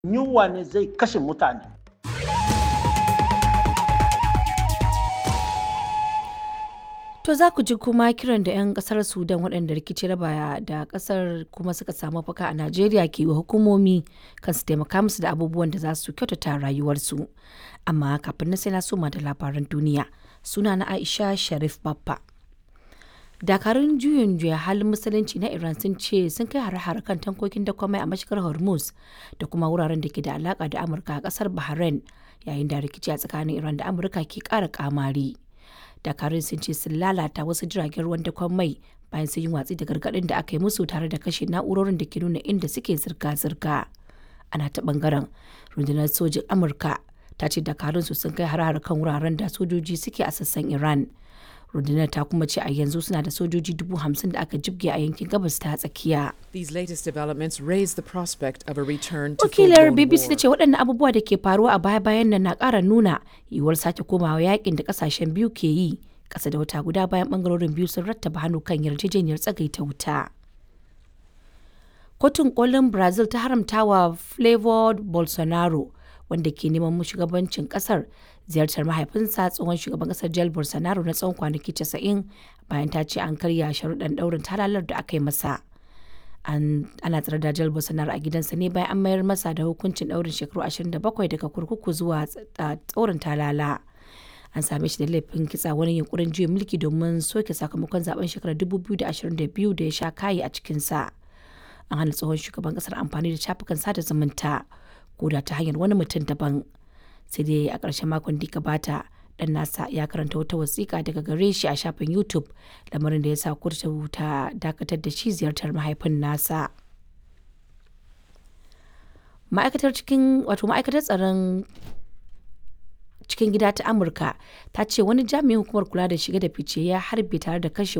yunwa ne zai kashe mutane To za ku ji kuma kiran da 'yan kasar Sudan waɗanda rikici raba da kasar kuma suka samu mafaka a Najeriya ke wa hukumomi kan su taimaka musu da abubuwan da za su kyautata rayuwarsu. Amma kafin na sai na soma da labaran duniya suna na Aisha Sharif Baffa. Dakarun juyin juya halin musulunci na Iran sun ce sun kai hare-hare kan tankokin da kwamai a mashigar Hormuz da kuma wuraren da ke da alaka da Amurka a kasar Bahrain yayin da rikici a tsakanin Iran da Amurka ke ƙara kamari. dakarun sun ce sun lalata wasu jiragen ruwan dakon mai bayan sun yi watsi da gargaɗin da aka yi musu tare da kashe na'urorin da ke nuna inda suke zirga-zirga ana ta bangaren rundunar sojin amurka ta ce dakarun su sun kai har kan wuraren da sojoji suke a sassan iran rundunar ta kuma ce a yanzu suna da sojoji dubu hamsin da aka jibge a yankin gabas ta tsakiya These latest developments raise the prospect of a return to wakilar full-blown bbc ta war. ce waɗannan abubuwa da ke faruwa a baya-bayan nan na ƙara nuna yiwuwar sake komawa yakin da ƙasashen biyu ke yi ƙasa da wata guda bayan ɓangarorin biyu sun rattaba hannu kan yarjejeniyar tsagaita wuta kotun kolin brazil ta haramta wa flavor bolsonaro wanda ke neman shugabancin kasar ziyartar mahaifinsa tsohon shugaban kasar jair bolsonaro na tsawon kwanaki 90 bayan ta ce an karya sharuɗan ɗaurin talalar da aka yi masa an ana tsare da jair bolsonaro a gidansa ne bayan an mayar masa da hukuncin ɗaurin shekaru 27 daga kurkuku zuwa tsorin talala an same shi da laifin kitsa wani yunkurin juya mulki domin soke sakamakon zaben shekarar 2022 da ya sha kayi a cikinsa an hana tsohon shugaban kasar amfani da shafukan sada zumunta ko da ta hanyar wani mutum daban sai dai a ƙarshen makon da gabata dan nasa ya karanta wata wasiƙa daga gare shi a shafin youtube lamarin da ya sa kurtu ta dakatar da shi ziyartar mahaifin nasa ma'aikatar cikin wato ma'aikatar tsaron cikin gida ta amurka ta ce wani jami'in hukumar kula da shige da fice ya harbe tare da kashe